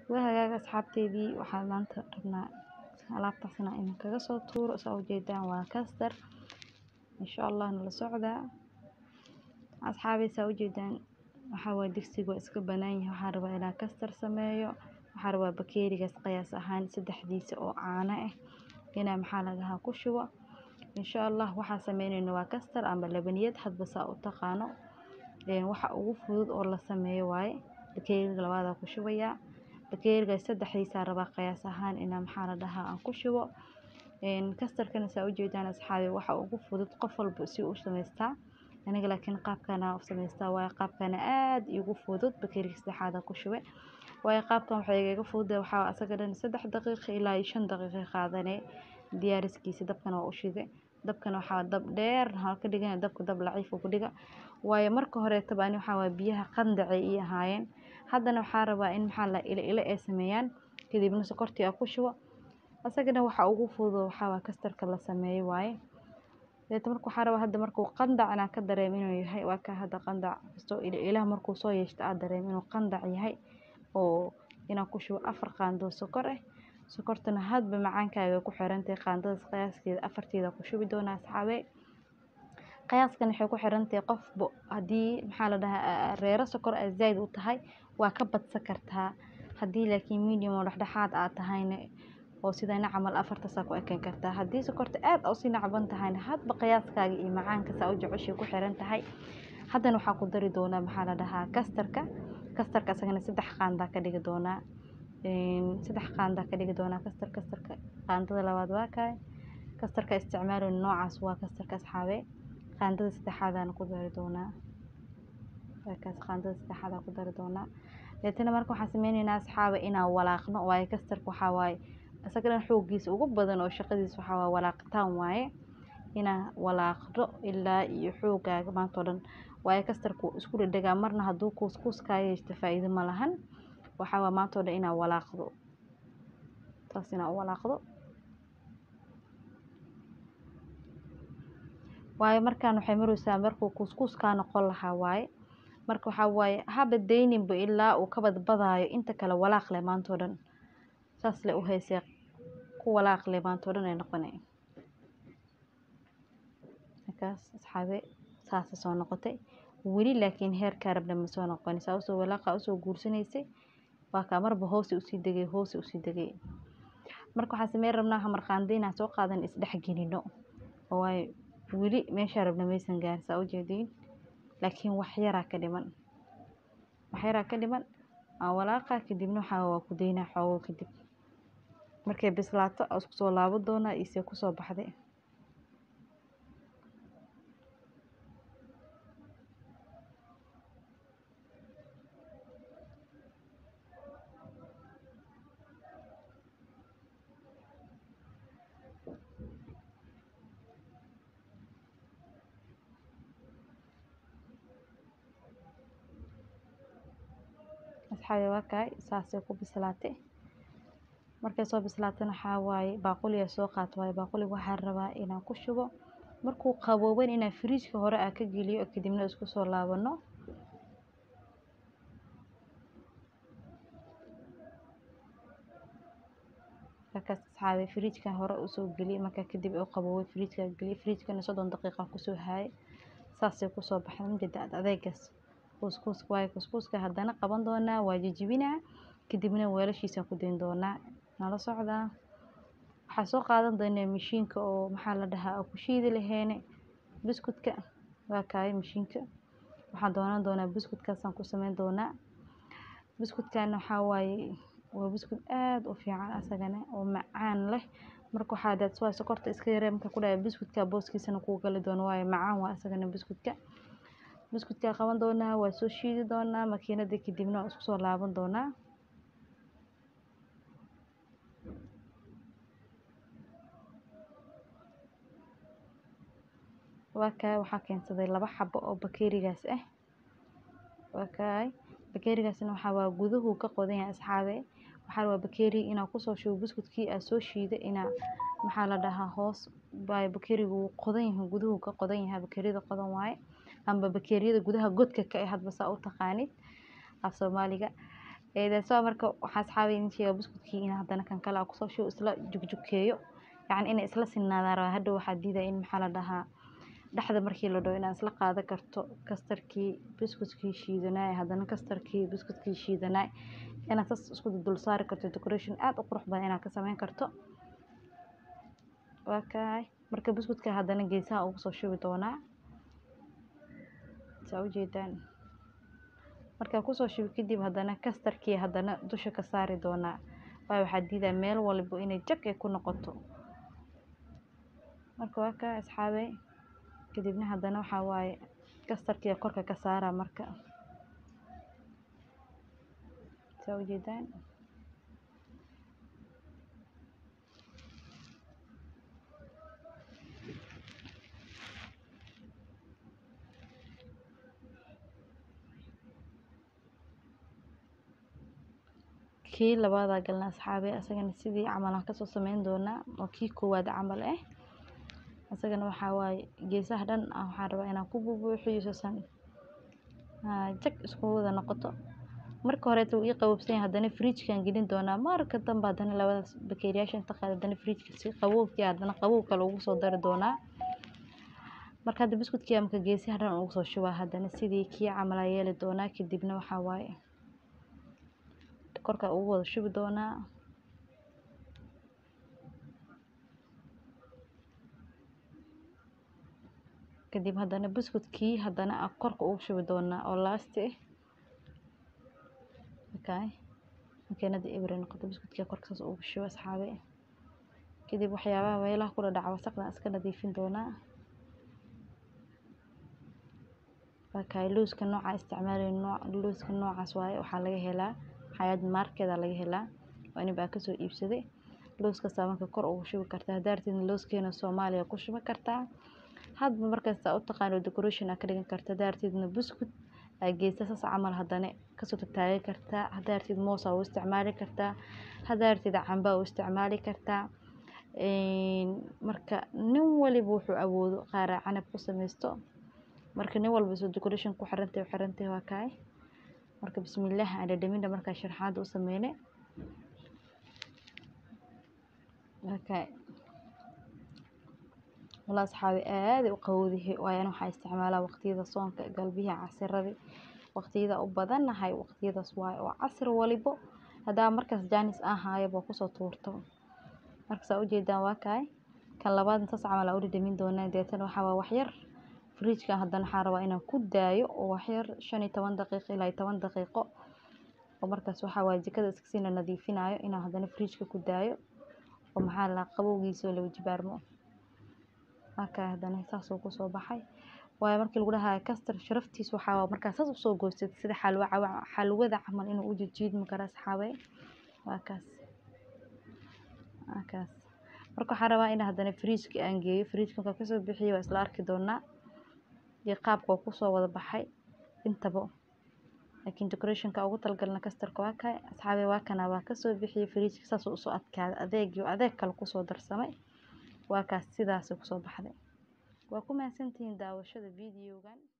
waa hagaag asxaabteydii waxaan maanta rabnaa alaabtaas inaan idinkaga soo tuuro saa ujeedaan waa kastar insha allah nala socdaa asxaabey saa ujeedaan waxaa waaye digsiga waa iska banaan yahay waxaan rabaa inaan kastar sameeyo waxaan rabaa bakeerigaas qiyaas ahaan saddexdiisa oo caano ah inaan maxaa la dhahaa ku shubo insha allah waxaan sameyneyno waa kastar ama labaniyad hadba saa u taqaano waxa ugu fudud oo la sameeyo waaye bakeeriga labaadaa ku shubayaa bakeerigaas saddexdiisaa rabaa qiyaas ahaan inaa maxaa la dhahaa aan ku shubo kastarkana saa ujeedaan asxaabi waxa ugu fudud qof walba si u samaystaa aniga laakiin qaabkana u samaystaa waaye qaabkana aad igu fudud bakeeriga saddexaada ku shube waayo qaabkan waxay igaga fududahay waxaa asaga dhan saddex daqiiqo ilaa iyo shan daqiiqo qaadanee diyaariskiisa dabkana waa u shide dabkana waxaa dab dheer waxaa ka dhigana dabka dab laciif ku dhiga waayo marka horeetaba ani waxaa waaye biyaha qandacay ii ahaayeen haddana waxaa rabaa in maxaa la ila ila ay sameeyaan kadibna sokortii aan ku shubo asagana waxa ugu fudud waxaa waa kastarka la sameeyo waaye deeta marka waxaa rabaa hadda markuu qandac inaan ka dareemo inuu yahay waa ka hadda qandac kastoo ila ilaha markuu soo yeeshto aad dareemo inuu qandac yahay oo inaan ku shubo afar qaando sokor ah sokortana hadba macaankaaga ku xirantahay qaandadaas qiyaaskeeda afarteeda ku shubi doonaa asxaabe qiyaaskan waxay ku xirantahay qofba haddii maxaa la dhahaa reero sokor aad zaid u tahay waa ka badsan kartaa haddii laakiin medium oo dhexdhexaad aad tahayna oo sidana camal afartaasaa ku ekeyn kartaa haddii sokorta aad usii nacban tahayna hadba qiyaaskaaga iyo macaanka saa u jeceshay ku xiran tahay haddana waxaa ku dari doonaa maxaa la dhahaa kastarka kastarka asagana saddex qaandaa ka dhigi doonaa saddex qaandaa ka dhigi doonaa kastar kastarka qaandada labaad waa kaay kastarka isticmaalo noocaas waa kastarka asxaabe qaandada saddexaadaan ku dari doonaa waakaas qaandada saddexaadaan ku dari doonaa deetana marka waxaan sameyneynaa asxaabe inaan walaaqno waayo kastarka waxaa waaye isaga dhan xooggiisa ugu badan oo shaqadiisa waxaa waaye walaaqitaan waaye inaan walaaqdo ilaa iyo xoogaaga maanta oo dhan waayo kastarku isku dhedhegaa marna hadduu kuuskuus kaa yeeshto faa'iido ma lahan waxaa waa maanta oo dhan inaan walaaqdo saas inaan u walaaqdo waayo markaan waxay maraysaa markuu kuuskuus kaa noqon lahaa waaye marka waxaa waaye haba dayninba ilaa uu ka badbadaayo inta kale walaaq leh maanta oo dhan saas le u haysee ku walaaq leh maanta oo dhan ay noqonay markaas asxaabe saasa soo noqotay weli laakiin heerkaa rabna ma soo noqon saa usoo walaaqa usoo guursanaysay waa kaa marba hoose usii degay hoose usii degay marka waxaan sameyn rabnaa hamarqaanda inaan soo qaadan isdhex gelino oo waayo weli meeshaa rabna maysan gaarin saa ujeediin laakiin wax yaraa ka dhiman wax yaraa ka dhiman aan walaaqa kadibna waxaa waa ku daynaa xoogo kadib markay bislaato aan isku soo laabo doonaa isee kusoo baxday asxaabi waa kaay saasay ku bislaatay markay soo bislaatana waxaa waaye baaquliga soo qaato waaye baaquliga waxaa rabaa inaan ku shubo markuu qabooban inaan firiijka hore aan ka geliyo kadibna isku soo laabano markaas asxaabi firiijkan hore usoo geliyay markaa kadib oo qaboobay firiijka geliyay firiijkana soddon daqiiqa kusoo haayay saasay kusoo baxday majida adeegaas kuuskuuska waayo kuuskuuska haddana qaban doonaa waa jijibinaa kadibna weelashiisaan ku dayn doonaa nala socdaa waxaa soo qaadan doonaa mashiinka oo maxaa la dhahaa ku shiidi laheene buskudka waa kaaya mashiinka waxaan doonan doonaa buskudkaasaan ku sameyn doonaa buskudkana waxaa waaye waa buskud aada u fiican asagana oo macaan leh marka waxaa daad waa sokorta iska yaree marka ku dhahay buskudka booskiisana kuu gali doono waayo macaan waa asagana buskudka buskudkaa qaban doonaa waa soo shiidi doonaa makiinada kadibna waa isku soo laaban doonaa waa kaay waxaa keensaday laba xabo oo bakeerigaas ah waa kaay bakeerigaasna waxaa waa guduhu ka qodan yahay asxaabe waxaa rabaa bakeeriga inaa kusoo shubo buskudkii aa soo shiiday inaa maxaa la dhahaa hoos waayo bakeeriga wuu qodan yahay guduhu ka qodan yahay bakeeriyada qodan waaye amba bakeeriyada gudaha godka ka ah hadba saa u taqaanid af soomaaliga eedeso marka waxaa asxaabay in sheega buskudkii in haddana kan kale aan kusoo shubo isla jugjukeeyo yacni inay isla sinaadaan rabaa hadhow waxaa diidaya in maxaa la dhahaa dhexda markii la dhaho inaad isla qaadan karto kastarkii buskudkii shiidanaay haddana kastarkii buskudkii shiidanaay inaad sas isku dul saari karto decoration aad u qurux badan inaad ka sameyn karto waa kaay marka buskudka haddana geesaha ugu soo shubi doonaa saa ujeedaan markaa kusoo shubi kadib haddana kastarkii haddana dusha ka saari doonaa waayo waxaa diidaa meel walbo inay jag ay ku noqoto marka waa kaa asxaabey kadibna haddana waxaa waaye kastarkii korka ka saara marka saa ujeedaan kii labaadaa galna asxaabe asagana sidii camal aan kasoo sameyn doonaa oo kii koowaad camal ah isagana waxaa waaye geesaha dhan ah waxaan rabaa inaan ku bubuuxiyo sasan jag isku wada noqoto marka horeeta wuu ii qabobsan yahay haddana fridgekan gelin doonaa marka dambe haddana labadaas bakeeriyaasha inta qaad haddana fridgeka si qabowkii haddana qabow kale ugu soo dari doonaa marka hadda buskudkii marka geesaha dhan ugu soo shubaa haddana sidii kii camal aa yeeli doonaa kadibna waxaa waaye korka ugu wada shubi doonaa kadib haddana buskudkii haddana korka ugu shubi doonaa oo laasti ah okay makiinada ebre noqoto buskudkii korka saas ugu shubo asxaabe kadib waxyaabaha meelaha kula dhaca wasaqdan iska nadiifin doonaa okay looska nooca isticmaalayo nooc looska noocaas waaye waxaa laga helaa xayaad markeeda laga helaa waa nin baa kasoo iibsaday looskaasaa marka kor ugu shubi kartaa haddaa rabtid looskeena soomaaliya ku shubi kartaa hadba markasta u taqaano decoration aa ka dhigan karta haddaa rabtidna buskud aa geesa saas camal haddana kasoo tataagi kartaa haddaa rabtid moos aa u isticmaali kartaa haddaa rabtid camba aa u isticmaali kartaa marka nin waliba wuxuu awoodo qaaraa canab ku sameysto marka nin walba soo decoration ku xirantay u xirantay waa kaay marka bismillaah aan dhadhaminta markaa sharaxaada u sameyne okay wala asxaabi aad u qabowdahay waayan waxaa isticmaalaa waqtiyada soonka galbihii casiradii waqtiyada u badanahay waqtiyadaas waaye oo casir walibo haddaa markaas jaanis aan haayaba kusoo tuurto marka saa ujeedaan waa kaay kan labaadna saas camal aa u dhadhamin doonaa deetana waxaa waa waxyar fridgekan haddana waxaa rabaa inaan ku daayo oo waxyar shan iyo toban daqiiqo ilaa iyo toban daqiiqo oo markaas waxaa waaye jikada iska siina nadiifinayo inaan haddana fridgeka ku daayo oo maxaa la qabowgiisa oo laba jibaarmo markaa haddana saasuu kusoo baxay waayo markii lagu dhahayo kastar sharaftiisa waxaa waa markaa saas usoo goysatid sida xalwa xalwada camal inuu u jijiidmi karo asxaabay waa kaas waa kaas marka waxaan rabaa in haddana fridgeka aan geeyo fridgeka markaa kasoo bixiyo waa isla arki doonaa iyo qaabka uu kusoo wada baxay intaba laakiin decorationka ugu talagalna kastarka waa kaay asxaabay waa kana waa kasoo bixiyey fridgeka saasuu usoo adkaaday adeeg iyo adeeg kale kusoo darsamay waa kaas sidaasay kusoo baxday waa ku mahadsantihiin daawashada videogan